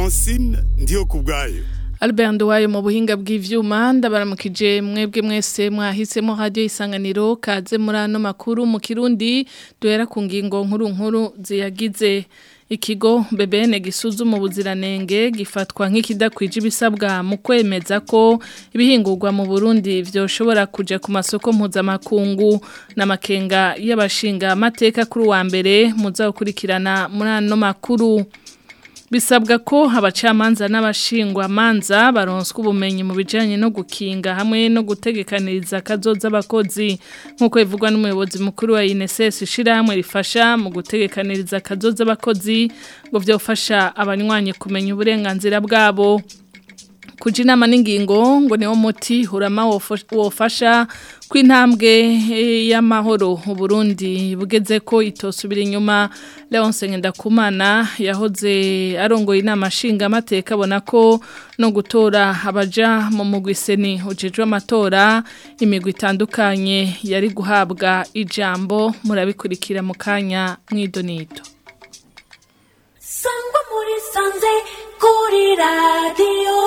Francine ndiyo kubwayo Albert Nduwayo mu buhinga bw'ivyuma ndabaramukije mwebwe mwese mwahisemo radio isanganiro kaze muri ano makuru mu Kirundi duhera ku ngingo nkuru nkuru ziyagize ikigo BBN gisuzuma ubuziranenge gifatwa nk'ikidakwije ibisabwa mu kwemeza ko ibihingurwa mu Burundi vyoshobora kuja ku masoko mpuzamakungu n'amakenga y'abashinga amateka kuri wa mbere muzakurikirana muri ano makuru bisabwa ko abacamanza n'abashingwa manza baronswa ubumenyi mu bijanye no gukinga hamwe no gutegekaniriza kazoza abakozi nkuko bivugwa n'umuyobozi mukuru wa INSS shirahamwe rifasha mu gutegekaniriza kazoza abakozi ngo vyofasha abanywanyi kumenya uburenganzira bwabo kuja inama n'ingingo ngo niwo muti hurama wofasha kw'intambwe y'amahoro Burundi bugeze ko itosubira inyuma Leonce Ngendakumana yahoze arongoye inama nshinga amateka abona ko no gutora abaja mu mugwiseni ujejwe amatora imigwi itandukanye yari guhabwa ijambo murabikurikira mu kanya mw'idonito sangwa muri sanze kuri radiyo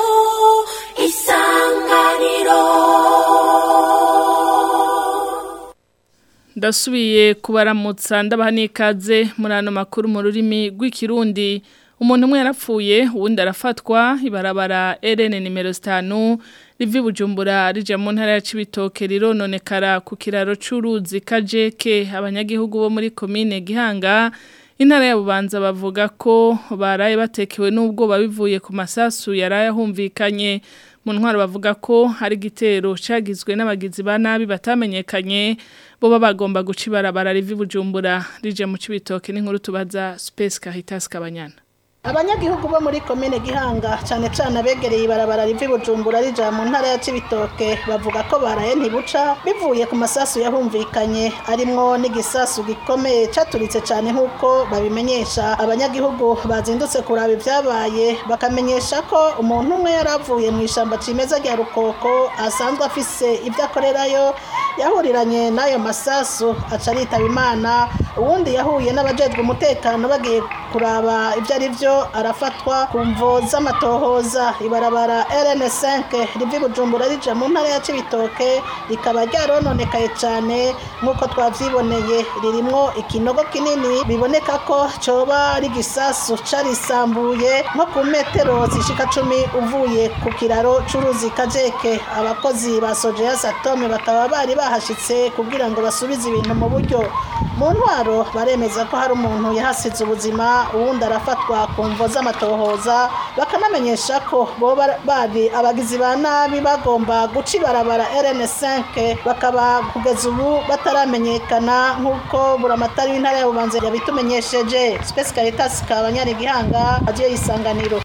isanganiro ndasubiye kubaramutsa ndabaha n'ikaze muri ano makuru mu rurimi rw'ikirundi umuntu umwe yarapfuye uwundi arafatwa ibarabara erene nimero zitanu rivi bujumbura rija mu ntara ya cibitoke rirononekara ku kiraro c'uruzi kajeke abanyagihugu bo muri komine gihanga intara ya bubanza bavuga ko baraye batekewe n'ubwoba bivuye ku masasu yaraye ahumvikanye mu ntwaro bavuga ko hari igitero cagizwe n'abagizi ba nabi batamenyekanye bo bagomba guca ibarabara rivi bujumbura rije mu cibitoke n'inkuru tubaza Space Caritas Kabanyana abanyagihugu bo muri komine gihanga cyane cyane abegereye ibarabara rivi bujumbura rija mu ntara ya cibitoke bavuga ko baraye ntibuca bivuye ku masasu yahumvikanye arimwo n'igisasu gikomeye caturitse cyane nk'uko babimenyesha abanyagihugu bazindutse kuraba ibyabaye bakamenyesha ko umuntu umwe yari avuye mu ishyamba cimeza rya rukoko asanzwe afise ibyo akorerayo yahuriranye n'ayo masasu aca aritaba imana uwundi yahuye n'abajejwe umutekano bagiye kuraba ibyo ari byo arafatwa ku mvo z'amatohoza ibarabara rn5 rivi bujumbura rija mu ntara ya cibitoke rikaba ryarononekaye cyane nk'uko twavyiboneye ririmwo ikinogo kinini biboneka ko coba ari igisasu carisambuye nko ku metero zishika cumi uvuye ku kiraro c'uruzi kajeke abakozi ba sojeya satome bakaba bari bahashitse kugira ngo basubize ibintu mu buryo mu ntwaro baremeza ko hari umuntu yahasize ubuzima uwundi arafatwa ku mvo z'amatohoza bakanamenyesha ko bo bari abagizi ba nabi bagomba guca ibarabara rn5 bakaba kugeza ubu bataramenyekana nk'uko buramatari w'intara ya bubanza yabitumenyesheje space caritas kabanyari gihanga agiye yisanganiro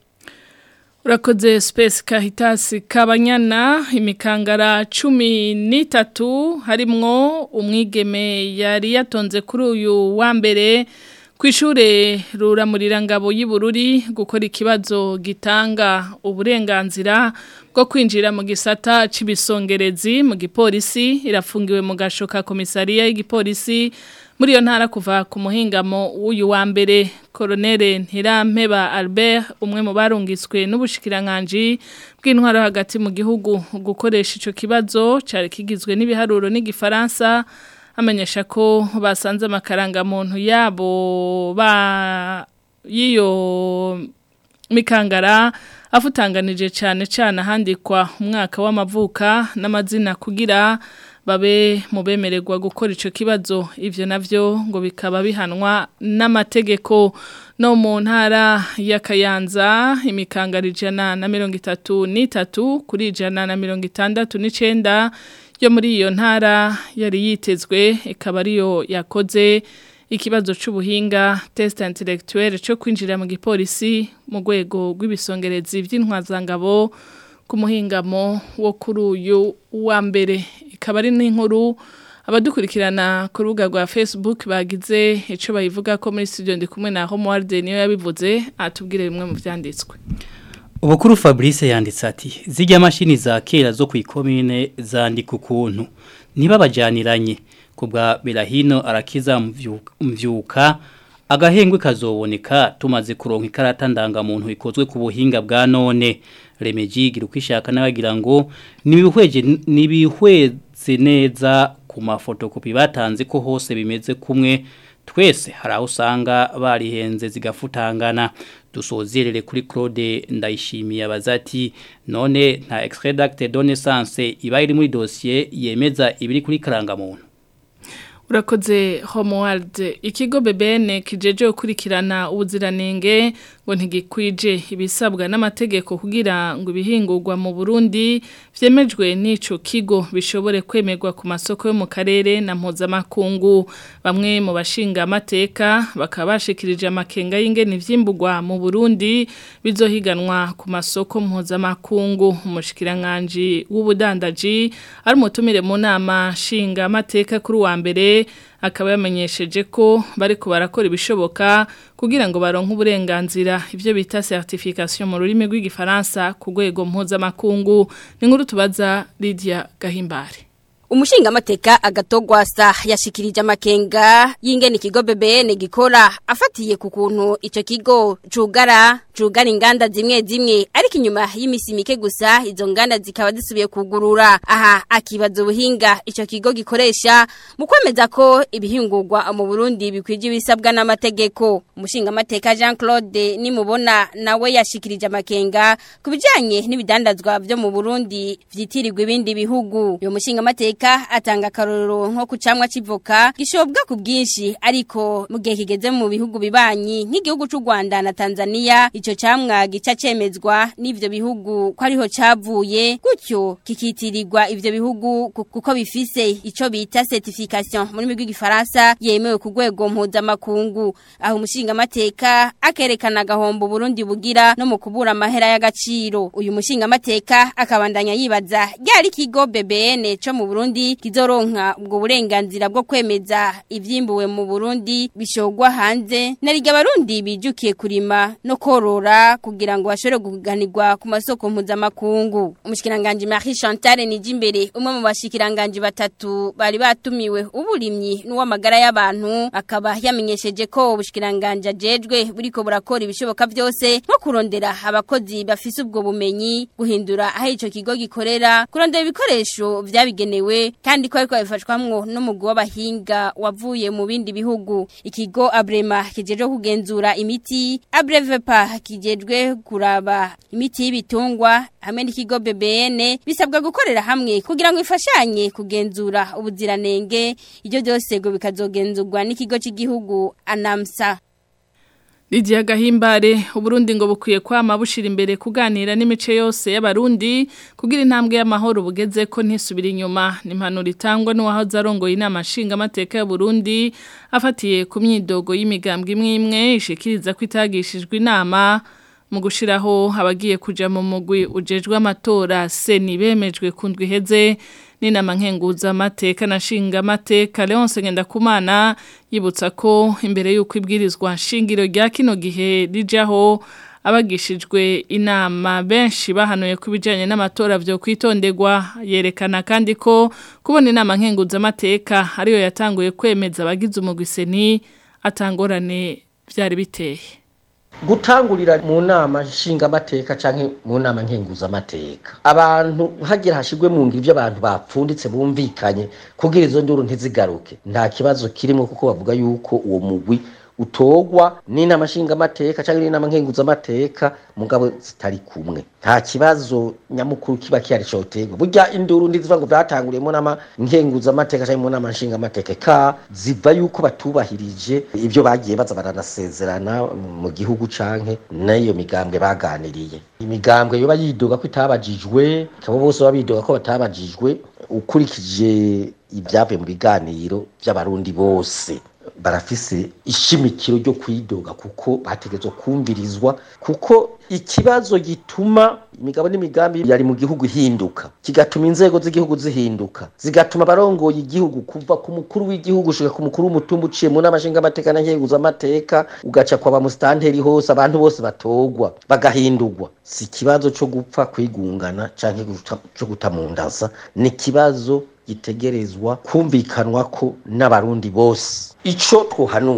Urakoze Space Caritas Kabanyana imikangara cumi n'itatu harimwo umwigeme yari yatonze kuri uyu wa mbere Kwishure ruramurira ngabo y'Ibururi gukora ikibazo gitanga uburenganzira bwo kwinjira mu gisata c'ibisongerezi mu gipolisi irafungiwe mu gashoka komisariya y'igipolisi muri iyo ntara kuva ku muhingamo w'uyu wa mbere Colonel Ntirampeba Albert umwe mu barungiswe n'ubushikirankanje bw'intwaro hagati mu gihugu gukoresha ico kibazo cari kigizwe n'ibiharuro n'igifaransa amenyesha ko basanze amakaranga muntu yabo ba yiyo mikangara afutanganije cyane cyane handikwa umwaka w'amavuka n'amazina kugira babe mu bemererwa gukora ico kibazo ivyo navyo ngo bikaba bihanwa n'amategeko no mu ntara ya Kayanza imikangara ijana na mirongo itatu n'itatu kuri ijana na mirongo itandatu n'icenda yo muri iyo ntara yari yitezwe ikaba ariyo yakoze ikibazo c'ubuhinga test intellectuel cyo kwinjira mu gipolisi mu rwego rw'ibisongerezi by'intwazangabo ku muhingamo wo kuri uyu wa mbere ikaba ari n'inkuru abadukurikirana ku rubuga rwa Facebook bagize ico bayivuga ko muri studio ndi kumwe na Homeworld niyo yabivuze atubwire bimwe mu vyanditswe Ubukuru Fabrice yanditse ati zijya mashini za kera zo kwikomine zandika ukuntu niba bajaniranye kubwa Berahino arakiza mvyuka agahengwe kazoboneka tumaze kuronka ikarata ndangamuntu ikozwe ku buhinga bwa none remeji gira ukwishaka n'abagira ngo nibihweje nibihweze neza ku mafotokopi batanze ko hose bimeze kumwe twese hari aho usanga barihenze zigafutangana dusozerere kuri Claude ndayishimiye abazati none nta extrait d'acte de naissance iba iri muri dossier yemeza ibiri kuri karangamuntu urakoze homeworld ikigo BBN kijeje gukurikirana ubuziranenge ngo ntigikwije ibisabwa n'amategeko kugira ngo ibihingurwa mu Burundi vyemejwe n'ico kigo bishobore kwemerwa ku masoko yo mu karere na mpuzamakungu bamwe mu bashinga amateka bakaba bashikirije amakenga y'ingene ivyimburwa mu Burundi bizohiganwa ku masoko mpuzamakungu umushikiranganje w'ubudandaji ari umutumire mu nama shinga amateka kuri wa mbere akaba yamenyesheje ko bariko barakora ibishoboka kugira ngo baronke uburenganzira ivyo bita certification mu rurimi rw'igifaransa ku rwego mpuzamakungu ni nkuru tubaza Lydia Gahimbare Umushinga mateka agatogwasa yashikirije amakenga y'ingene ikigo BBN gikora afatiye ku kuntu ico kigo cugara cugara inganda zimwe zimwe ariko inyuma y'imisi mike gusa izo nganda zikaba zisubiye kugurura aha akibaza ubuhinga ico kigo gikoresha mu kwemeza ko ibihingurwa mu Burundi bikwije ibisabwa n'amategeko umushinga mateka Jean Claude nimubona nawe yashikirije amakenga kubijanye n'ibidandazwa byo mu Burundi vyitirirwa ibindi bihugu uyo mushinga mateka Amerika atanga karorero nko kucamwa civoka gishobwa ku bwinshi ariko mu gihe kigeze mu bihugu bibanyi nk'igihugu c'u Rwanda na Tanzania ico camwa gica cemezwa n'ivyo bihugu ko ariho cavuye gutyo kikitirirwa ivyo bihugu kuko bifise ico bita certification muri migwi gifaransa yemewe ku rwego mpuzamakungu aho umushinga mateka akerekana gahombo Burundi bugira no mu kubura amahera y'agaciro uyu mushinga mateka akabandanya yibaza ryari kigo BBN co mu Burundi Burundi kizoronka ubwo burenganzira bwo kwemeza ivyimbuwe mu Burundi bishogwa hanze nariga barundi bijukiye kurima no korora kugira ngo bashobore kuganirwa ku masoko mpuzamakungu umushikiranganje Marie Chantal Nijimbere umwe mu bashikiranganje batatu bari batumiwe uburimyi n'uwamagara y'abantu akaba yamenyesheje ko ubushikiranganje ajejwe buriko burakora ibishoboka byose nko kurondera abakozi bafise ubwo bumenyi guhindura aho ico kigo gikorera kurondera ibikoresho vyabigenewe kandi ko ariko bifashwamwo n'umugwi w'abahinga wavuye mu bindi bihugu ikigo Abrema kijeje kugenzura imiti Abrevepa kijejwe kuraba imiti y'ibitungwa hamwe n'ikigo BBN bisabwa gukorera hamwe kugira ngo ifashanye kugenzura ubuziranenge ibyo byose ngo bikazogenzurwa n'ikigo cy'igihugu Anamsa Lidia Gahimbare uburundi ngo bukwiye kwama bushira imbere kuganira n'imice yose y'abarundi kugira intambwe y'amahoro bugeze ko ntisubira inyuma nimpanuro itangwa n'uwahoze arongoye inama nshinga amateka y'Uburundi afatiye ku myidogo y'imigambwe imwe imwe ishikiriza ko itagishijwe inama mu gushiraho abagiye kuja mu mugwi ujejwe amatora seni bemejwe kundwa iheze n'inama nkenguza amateka na shinga amateka Leonce Ngendakumana yibutsa ko imbere y'uko ibwirizwa shingiro rya kino gihe rijaho abagishijwe inama benshi bahanuye ku bijyanye n'amatora byo kwitonderwa yerekana kandi ko kubona inama nkenguza amateka ariyo yatanguye kwemeza abagize umugwiseni atangorane byari biteye gutangurira mu nama nshingamateka canke mu nama nkenguzamateka abantu hagira hashigwe mu ngiro abantu bapfunditse bumvikanye kugira izo nduru ntizigaruke nta kibazo kirimo kuko bavuga yuko uwo mugwi utogwa n'inama nshingamateka canke n'inama nkenguzamateka mugabo zitari kumwe nta kibazo nyamukuru kiba kihari cotegwa burya induru ndiziva ngo vyatanguriye mu nama nkenguzamateka canke mu nama nshingamateka ka ziva yuko batubahirije ivyo bagiye baza baranasezerana mu gihugu canke n'iyo migambwe baganiriye imigambwe yoba yidoga ko itabajijwe kabo bose baba bidoga ko batabajijwe ukurikije ibyavuye mu biganiro by'abarundi bose barafise ishimikiro ryo kwidoga kuko bategetswe kumvirizwa kuko ikibazo gituma imigabo n'imigambi yari mu gihugu ihinduka kigatuma inzego z'igihugu zihinduka zigatuma abarongoye igihugu kuva ku mukuru w'igihugu ushika ku mukuru w'umutumba uciye mu nama nshingamateka na nkenguzamateka ugaca kwa ba musitanteri hose abantu bose batogwa bagahindurwa si ikibazo co gupfa kwigungana canke co gutamundaza ni ikibazo gitegerezwa kumvikanwa ko n'abarundi bose ico twohanura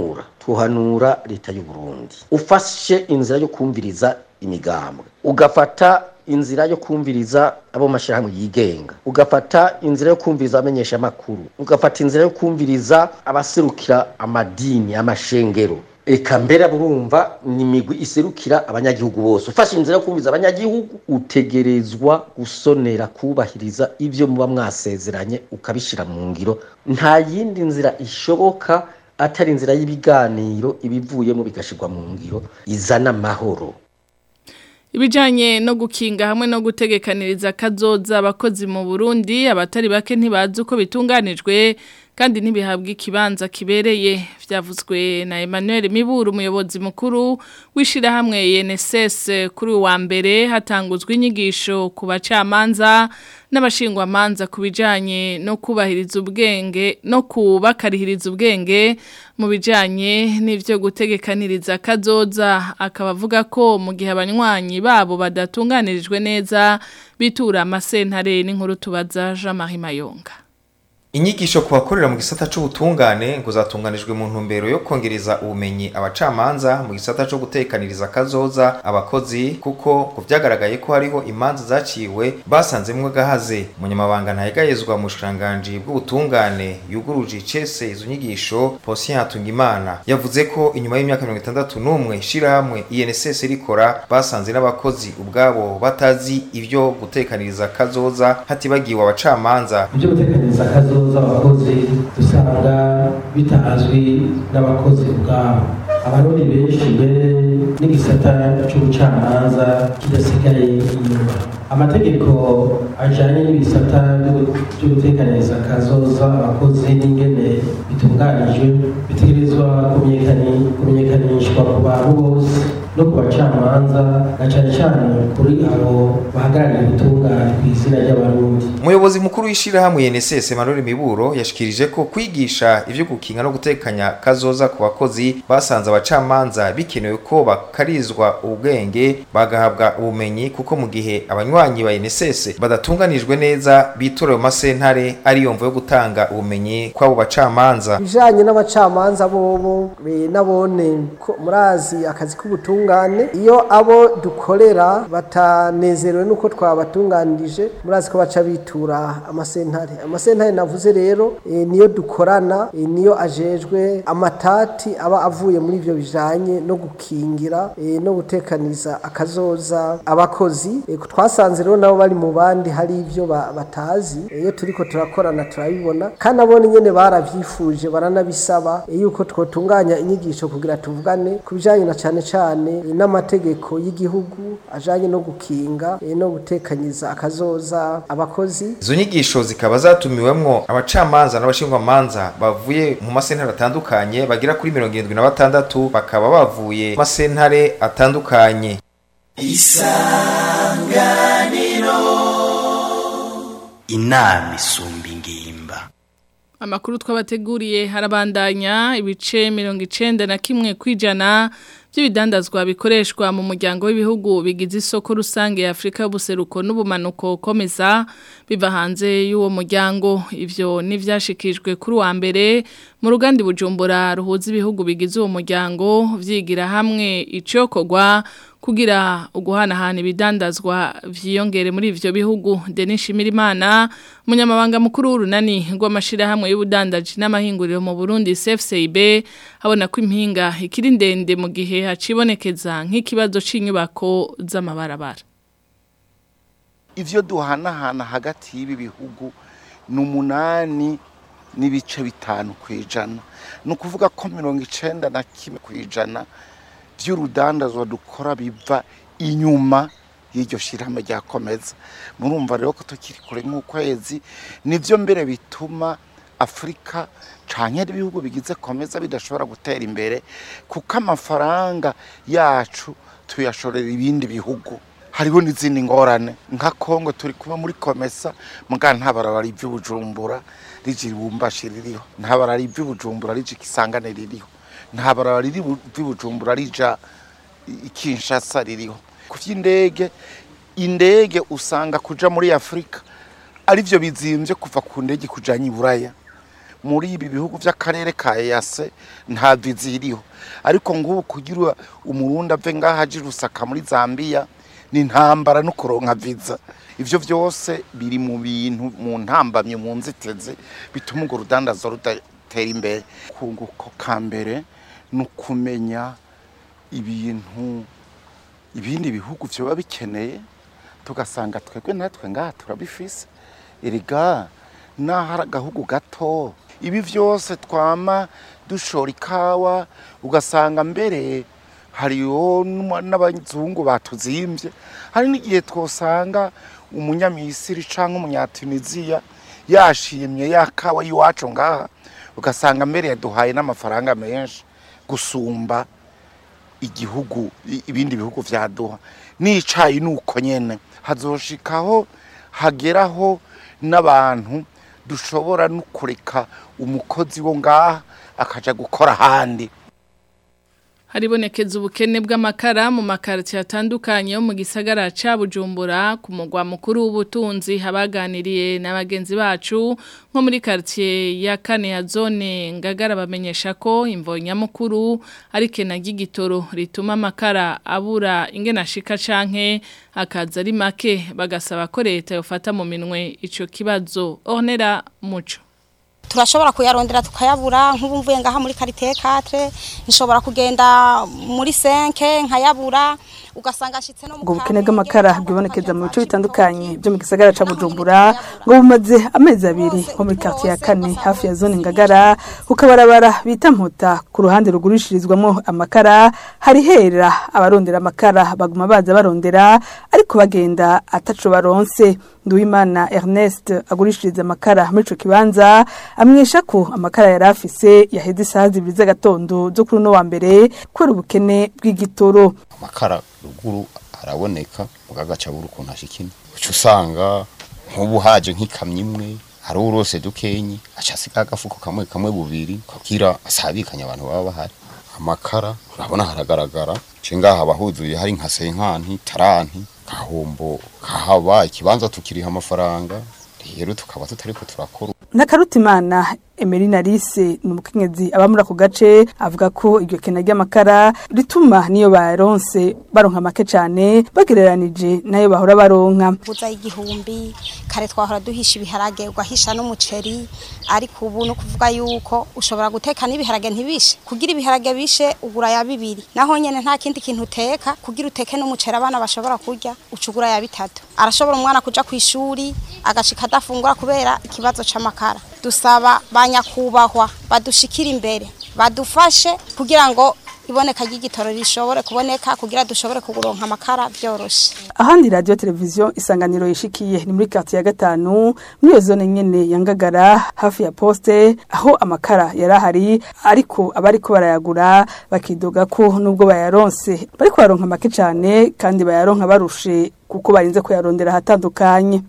twohanura leta y'u Burundi ufashe inzira yo kumviriza imigambwe ugafata inzira yo kumviriza abo mashirahamwe yigenga ugafata inzira yo kumviriza abamenyesha makuru ugafata inzira yo kumviriza abaserukira amadini amashengero eka mbere burumva ni imigwi iserukira abanyagihugu bose ufashe inzira yo kumviriza abanyagihugu utegerezwa gusonera kubahiriza ivyo muba mwasezeranye ukabishira mu ngiro nta yindi nzira ishoboka atari inzira y'ibiganiro ibivuyemo bigashirwa mu ngiro izana amahoro Ibijanye no gukinga hamwe no gutegekaniriza kazoza abakozi mu Burundi abatari bake ntibazi uko bitunganijwe kandi ntibihabwa ikibanza kibereye vyavuzwe na Emmanuel Miburu umuyobozi mukuru wishira hamwe INSS kuri wa mbere hatanguzwe inyigisho ku bacamanza n'abashingwa manza kubijanye no kubahiriza ubwenge no kubakarihiriza ubwenge mu bijanye n'ivyo gutegekaniriza kazoza akaba avuga ko mu gihe abanywanyi babo badatunganirijwe neza bitura amasentare n'inkuru tubaza Jean Marie Mayonga Inyigisho ku bakorera mu gisata c'ubutungane ngo zatunganijwe mu ntumbero yo kongereza ubumenyi abacamanza mu gisata co gutekaniriza kazoza abakozi kuko ku vyagaragaye ko hariho imanza zaciwe basanzemwo gahaze munyamabanga ntayegayezwa mu bushikiranganji bw'ubutungane yuguruje icese izo nyigisho Posien Hatungimana yavuze ko inyuma y'imyaka 61 shirahamwe INSS rikora basanze n'abakozi ubwabo batazi ivyo gutekaniriza kazoza hatibagiwe abacamanza ibyo gutekaniriza akazoza abakozi dusanga bitazwi n'abakozi ubwabo abarundi benshi mbere n'igisata c'ubucamanza kidasigaye inyuma amategeko ajanye n'ibisata byo gutekaniriza akazoza abakozi n'ingene bitunganijwe bitegerezwa kumenyekanishwa ku bantu bose no ku bacamanza na cyane cyane kuri abo bahagarariye ubutungane ku izina ry'abarundi umuyobozi mukuru w'ishirahamwe INSS Emmanuel Miburo yashikirije ko kwigisha ivyo gukinga no gutekanya kazoza ku bakozi basanze abacamanza bikenewe ko bakarizwa ubwenge bagahabwa ubumenyi kuko mu gihe abanywanyi ba INSS badatunganijwe neza bitorewe masentare ari yomvo yo gutanga ubumenyi kw'abo bacamanza bijanye n'abacamanza bobo nabone murazi akazi k'ubutungane iyo abo dukorera batanezerewe nuko twabatunganirije murazi ko baca bitura amasentare amasentare navuze rero e, niyo dukorana e, niyo ajejwe amatati aba avuye muri ivyo bijanye no gukingira e, no gutekaniza akazoza abakozi e, twasanze rero nabo bari mu bandi hari ivyo batazi iyo turiko turakorana turabibona kandi abone nyene baravyifuje baranabisaba yuko twotunganya inyigisho kugira tuvugane ku bijanye na cane cane n'amategeko y'igihugu ajanye no gukinga no gutekanyiza akazoza abakozi izo nyigisho zikaba zatumiwemwo abacamanza n'abashingwamanza bavuye mu masentare atandukanye bagera kuri mirongo irindwi na batandatu bakaba bavuye mu masentare atandukanye isanganiro inama isumba ingimba Amakuru twabateguriye harabandanya ibice mirongo icenda na kimwe kwijana by'ibidandazwa bikoreshwa mu muryango w'ibihugu bigize isoko rusange ya Afrika y'ubuseruko n'ubumanuko komeza biva hanze y'uwo muryango ivyo nivyashikijwe kuri wa mbere mu rugandi bujumbura ruhuza ibihugu bigize uwo muryango vyigira hamwe icokogwa kugira uguhanahana ibidandazwa vyiyongere muri ivyo bihugu Denis Shimirimana umunyamabanga mukuru w'urunani rw'amashirahamwe y'ubudandaji n'amahinguriro mu Burundi CFCIB habona ko impinga ikiri ndende mu gihe hacibonekeza nk'ikibazo c'inyubako z'amabarabara ivyo duhanahana hagati y'ibi bihugu ni umunani n'ibice bitanu ku ijana ni ukuvuga ko mirongo icenda na kimwe ku ijana by'urudandazwa dukora biva inyuma y'iryo shirahamwe ryakomeza murumva rero ko tukiri kure nk'ukwezi nivyo mbere bituma afurika canke ibihugu bigize komeza bidashobora gutera imbere kuko amafaranga yacu tuyashorera ibindi bihugu hariho n'izindi ngorane nka kongo turi kuba muri komesa muga nta barabara ivy'ubujumbura rije ibumbashi ririho nta barabara ivy'ubujumbura rije ikisangane ririho nta barabara riri ivy'ubujumbura rija ikinshasa ririho ku vy'indege indege usanga kuja muri afurika arivyo bizimvye kuva ku ndege kujanya iburaya muri ibi bihugu by'akarere ka EAC nta viza iriho ariko ngubu kugira umurundi ave ngaha aje rusaka muri Zambia ni ntambara no kuronka viza ivyo vyose biri mu bintu mu ntambamye mu nziteze bituma urwo rudandazo rudatera imbere kunguko ka mbere ni ukumenya ibintu ibindi bihugu vyoba bikeneye tugasanga twebwe natwe ngaha turabifise erega naho ari agahugu gato ibi vyose twama dushora ikawa ugasanga mbere hariho n'uma- n'abazungu batuzimvye hari n'igihe twosanga umunyamisiri canke umunyatuniziya yashimye ya kawa y'iwacu ngaha ugasanga mbere yaduhaye n'amafaranga menshi gusumba igihugu i- ibindi bihugu vyaduha n'icayi nuko nyene hazoshikaho hageraho n'abantu dushobora no kureka umukozi wo ngaha akaja gukora ahandi Haribonekeza ubukene bw'amakara mu makarti atandukanye yo mu gisagara ca Bujumbura ku mugwa mukuru w'ubutunzi habaganiriye n'abagenzi bacu nko muri quartier ya kane ya zone ngagara bamenyesha ko imvo nyamukuru ari kena gigitoro rituma amakara abura ingena shika canke akaza ari make bagasaba ko leta yofata mu minwe ico kibazo Ornera Muco turashobora kuyarondera tukayabura nk'ubu mvuye ngaha muri karite 4 nshobora kugenda muri 5 nkayabura ugasanga ashitse no mu ubwo bukene bw'amakara bwibonekeza mu bice bitandukanye byo mu gisagara ca Bujumbura ngo bumaze amezi abiri nko muri quartier ya kane hafi ya zone Ngagara kukabarabara bita mputa ku ruhande rugurishirizwamo amakara hari hera abarondera amakara baguma baza barondera ariko bagenda ataco baronse Nduwimana Ernest agurishiriza amakara muri ico kibanza amwesha ko amakara yari afise yaheze isaha zibiri z'agatondo zo kuri uno wa mbere kubera ubukene bw'igitoro amakara ruguru araboneka mugagaca buri ukuntu ashikina uca usanga nk'ubu haje nk'ikamyo imwe hari urose dukenyi aca asiga agafuko kamwe kamwe bubiri kugira asabikanye abantu baba bahari amakara urabona haragaragara ce ngaha abahuzuye hari nka senkanti taranti kahombo kahaba ikibanza tukiriha amafaranga rero tukaba tutariko turakora Nakarutimana Emerina Rise ni umukenyezi aba muri ako gace avuga ko iryo kena ry'amakara rituma niyo baronse baronka make cyane bagereranije nayo bahora baronka buza igihumbi kare twahora duhisha ibiharage ugahisha n'umuceri ariko ubu no kuvuga yuko ushobora guteka n'ibiharage ntibishe kugira ibiharage bishe ugura ya bibiri naho nyene nta kindi kintu uteka kugira uteke n'umuceri abana bashobora kurya ucugura ya bitatu arashobora umwana kuja ku ishuri agashika adafungura kubera ikibazo c'amakara dusaba banyakubahwa badushikira imbere badufashe kugira ngo iboneka ry'igitoro rishobore kuboneka kugira dushobore kuguronka amakara byoroshe ahandi radio televiziyo isanganiro yishikiye ni muri quartier ya gatanu muri iyo zone nyene ya Ngagara hafi ya poste aho amakara yarahari ariko abariko barayagura bakidoga ko nubwo bayaronse bariko baronka make cyane kandi bayaronka barushe kuko barinze kuyarondera hatandukanye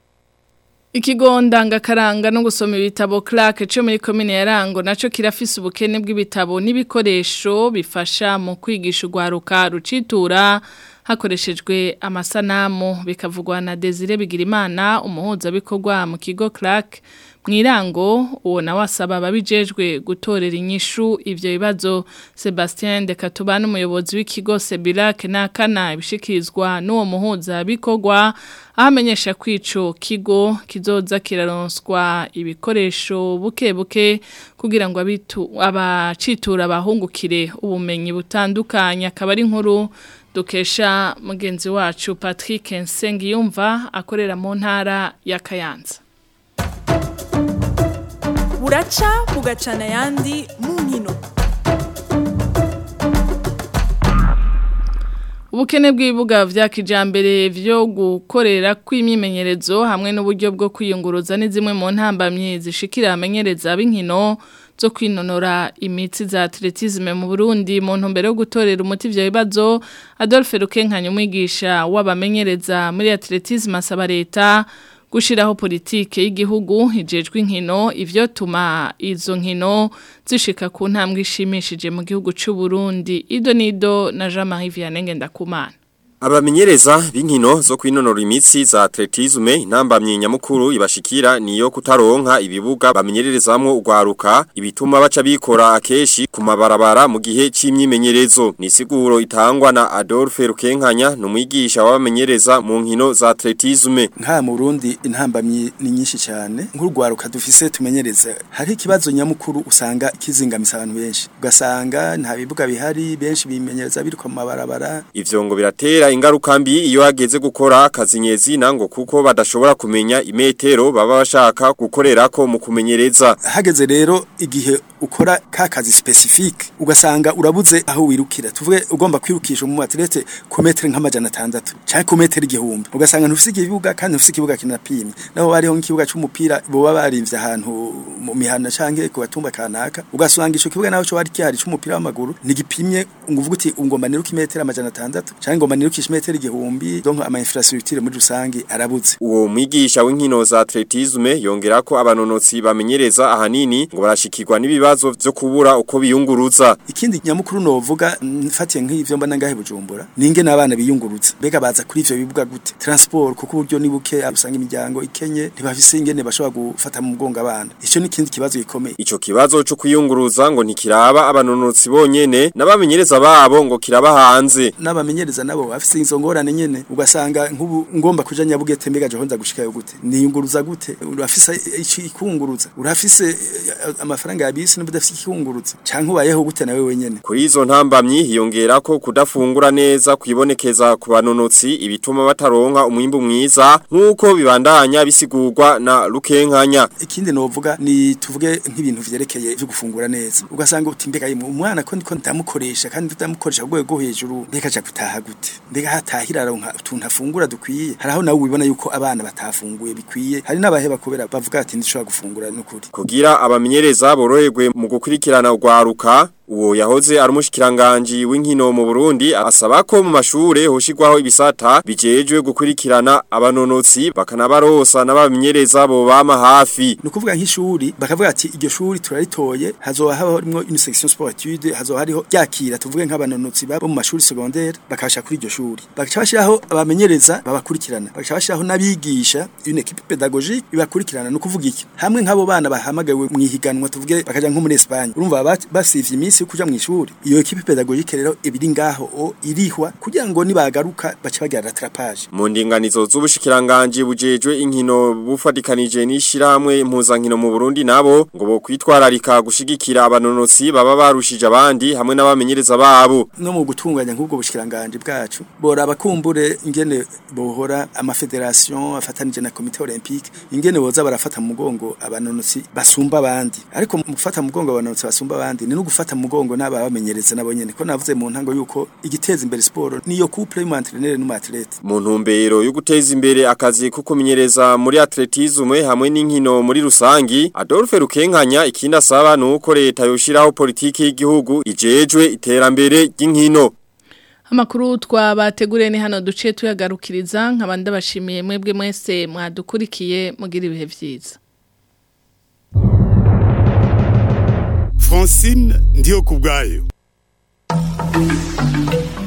Ikigo ndangakaranga no gusoma ibitabo Clark cyo muri commune ya Rango naco kirafise ubukene bw'ibitabo n'ibikoresho bifasha mu kwigisha ugwaruka rucitura hakoreshejwe amasanamu bikavugwa na Desire Bigirimana umuhuza bikorwa mu kigo Clark mwirango uwo nawe asaba ababijejwe gutorera inyishu ivyo bibazo Sebastien de Katubana umuyobozi w'ikigo Sebilac nakana ibishikirizwa n'uwo muhuza bikorwa ahamenyesha kwico kigo kizoza kiraronswa ibikoresho buke buke kugira ngo abitu abacitura abahungukire ubumenyi butandukanye akaba ari inkuru dukesha mugenzi wacu Patrick Nsengiyumva akorera mu ntara ya Kayanza buraca bugacana ayandi mu nkino Ubukene bw'ibibuga vya kijambere vyo gukorera kw'imyimenyerezo hamwe n'uburyo bwo kwiyunguruza ni zimwe mu ntambamye zishikira amenyereza b'inkino zo kwinonora imitsi za atletisme mu Burundi mu ntumbero yo gutorera umuti ivyo bibazo Adolphe Rukenkanya umwigisha w'abamenyereza muri atletisme asaba leta gushiraho politike y'igihugu ijejwe inkino ivyo tuma izo nkino zishika ku ntambwe ishimishije mu gihugu c'u Burundi Ido Nido na Jean-Marie Vianney Ndakumana Abamenyereza b'inkino zo kwinonora imitsi za atletisme intambamye nyamukuru ibashikira niyo kutaronka ibibuga bamenyererezamwo ugwaruka ibituma baca bikora akeshi ku mabarabara mu gihe c'imyimenyerezo ni siguro itangwa na Adolphe Rukenkanya numwigisha w'abamenyereza mu nkino za atletisme nka mu Burundi intambamye ni nyinshi cyane nk'urwaruka dufise tumenyereza hari ikibazo nyamukuru usanga kizingamisa abantu benshi ugasanga nta bibuga bihari benshi bimenyereza biri ku mabarabara ivyo ngo biratera ingaruka mbi iyo hageze gukora akazi nyezina ngo kuko badashobora kumenya imetero baba bashaka gukorerako mu kumenyereza hageze rero igihe ukora ka kazi specifique ugasanga urabuze aho wirukira tuvuge ugomba kwirukisha mu atlete ku metero nk'amajana atandatu cyangwa ku metero igihumbi ugasanga ntufise ikibuga kandi ntufise ikibuga kinapimye naho hariho nk'ikibuga c'umupira boba barimvye ahantu mu mihana canke ku batumba kanaka ugasanga ico kibuga naho cyo hari kihari c'umupira w'amaguru nigipimye nguvuga uti ungomba niruka imetero amajana atandatu canke ngomba nirukisha imetero igihumbi donc ama infrastructure muri rusangi arabuze uwo mwigisha w'inkino za atletisme yongera ko abanonotsi bamenyereza ahanini ngo barashikirwa n'ibibazo vyo kubura uko biyunguruza ikindi nyamukuru novuga mfatiye nk'ivyo mbona ngahe bujumbura ninge n'abana biyunguruza mbega baza kuri ivyo bibuga gute transport kuko uburyo ni buke usanga imiryango ikenye ntibafise ingene bashobora gufata mu mugongo abana ico ni ikindi kibazo gikomeye ico kibazo cyo kwiyunguruza ngo ntikiraba abanonotsi bonyene n'abamenyereza babo ngo kiraba hanze n'abamenyereza nabo bafise izo ngorane nyene ugasanga nk'ubu ngomba kuja nyabugete mbega johonza gushikayo gute niyunguruza gute urafise ikunguruza urafise amafaranga ya bisi n'ubudafise ikunguruza canke ubayeho gute nawe wenyene kuri izo ntambamyi hiyongera ko kudafungura neza kwibonekeza ku banonotsi ibituma bataronka umwimbu mwiza nk'uko bibandanya bisigurwa na Rukenkanya ikindi novuga ni tuvuge nk'ibintu vyerekeye byo gufungura neza ugasanga uti mbega yimwe umwana ko ndiko ndamukoresha kandi ndamukoresha ku rwego hejuru mbega aja gutaha gute mbega hatahira aronka utuntu afungura dukwiye haraho nawe ubibona yuko abana batafunguye bikwiye hari n'abaheba kubera bavuga ati ndishobora gufungura n'ukuri kugira abamenyereza boroherwe mu gukurikirana ugwaruka uwo yahoze ari umushikiranganje w'inkino mu Burundi asaba ko mu mashure hoshigwaho ibisata bijejwe gukurikirana abanonotsi bakanabarosa n'abamenyereza bo bama hafi nukuvuga nk'ishuri bakavuga ati iryo shuri turaritoye hazoba harimo une section sportive hazoba hariho yakira tuvuge nk'abanonotsi babo mu mashuri secondaire bakasha kuri iryo shuri bakaca bashiraho abamenyereza babakurikirana bakaca bashiraho nabigisha une équipe pédagogique ibakurikirana nukuvuga iki hamwe nk'abo bana bahamagawe mu ihiganwa tuvuge bakaja nko muri Espagne urumva basivye iminsi yo kuja mu ishuri iyo equipe pédagogique rero ibiri ngaho o irihwa kugira ngo nibagaruka bace bagira rattrapage mu ndinganizo z'ubushikiranganje bujejwe inkino bufadikanije n'ishiramwe impuzankino mu Burundi nabo ngo bo kwitwararika gushigikira abanonotsi baba barushije abandi hamwe n'abamenyereza babo no mu gutunganya nk'ubwo bushikiranganje bwacu bora abakumbure ingene bohora ama federation afatanije na comité olympique ingene boza barafata mu mugongo abanonotsi basumba abandi ariko mu gufata mu mugongo abanonotsi basumba abandi ni no gufata mu mugongo n'aba bamenyereza nabo nyene ko navuze mu ntango yuko igiteza imbere sport niyo couple y'umu entraîneur n'umu athlete mu ntumbero yo guteza imbere akazi ko kumenyereza muri atletisme hamwe n'inkino muri rusangi Adolphe Rukenkanya ikindi asaba nuko leta yoshiraho politiki y'igihugu ijejwe iterambere ry'inkino Amakuru twabateguriye ni hano duce tuyagarukiriza nkabanda bashimiye mwebwe mwese mwadukurikiye mugira ibihe vyiza Francine ndiyo kubgayo